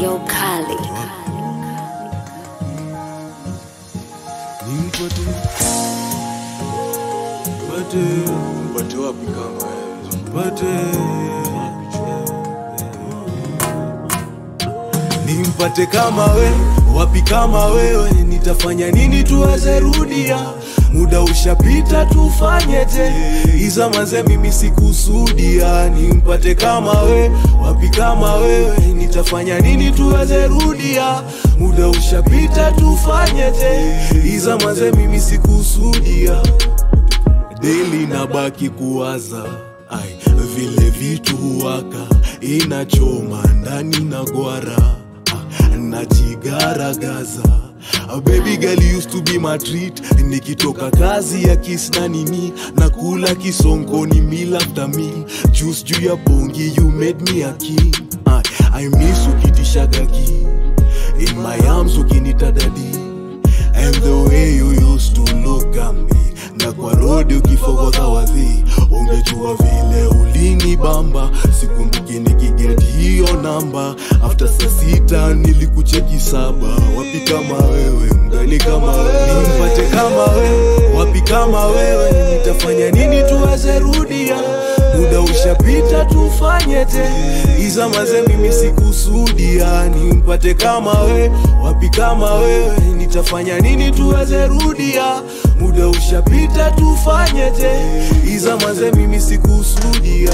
Yo Kali. Nimpate Mpate Mpate wapi kama wewe Mpate Nimpate kama we wapi kama wewe nitafanya nini tuweze rudia muda ushapita tufanye te iza maze mimi sikusudia nimpate kama we wapi kama wewe nitafanya nini tuweze rudia muda ushapita tufanye te iza maze mimi sikusudia deli nabaki kuwaza ai vile vitu huwaka inachoma ndani na gwara ah, najigaragaza A baby girl used to be my treat nikitoka kazi ya kis na nini nakula kisonkoni meal after meal juice juu ya bongi you made me a king I, I miss ukitishagaki in my arms ukinita daddy and the way you used to look at me na kwa rodi ukifokota wadhi ungejua vile ulini bamba sikumbuki nikiget hiyo namba after saa sita nilikucheki saba wapi kama wewe mgani kama wewe nimpate kama wewe wapi kama wewe nitafanya nini tuweze rudia muda ushapita tufanye te iza maze mimi sikusudia nimpate kama we wapi kama wewe nitafanya nini tuweze rudia muda ushapita tufanye te iza maze mimi sikusudia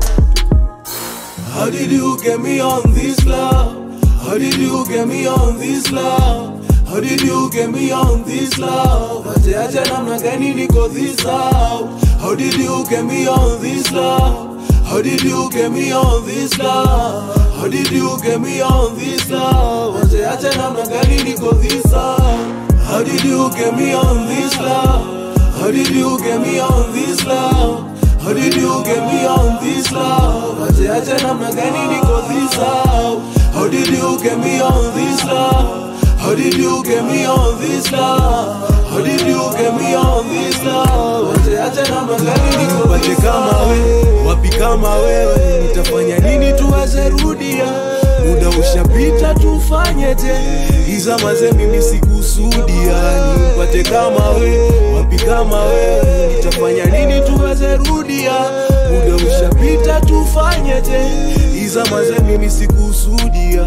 How did you get me on this love? How did you get me on this love? How did you get me on this love? Ache ache namna gani niko this out? How did you get me on this love? How did you get me on this love? How did you get me on this love? Ache ache namna gani niko this out? How did you get me on this love? How did you get me on this love? How did you get me on this love? Ache ache namna gani niko this out? How did you get me on this love? How did you get me on this love? How did you get me on this love? Ache ache namna gani niko Pate kama we, wapi kama wewe Nitafanya nini tuweze rudia Muda ushapita tufanye te Iza maze mimi sikusudia Nimpate kama we, wapi kama wewe Nitafanya nini tuweze rudia Muda ushapita tufanye te Iza maze mimi sikusudia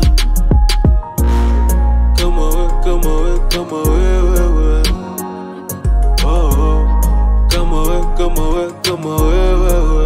Kama we, kama we, kama wewe we. Oh, oh. Kama we, kama we, kama wewe we.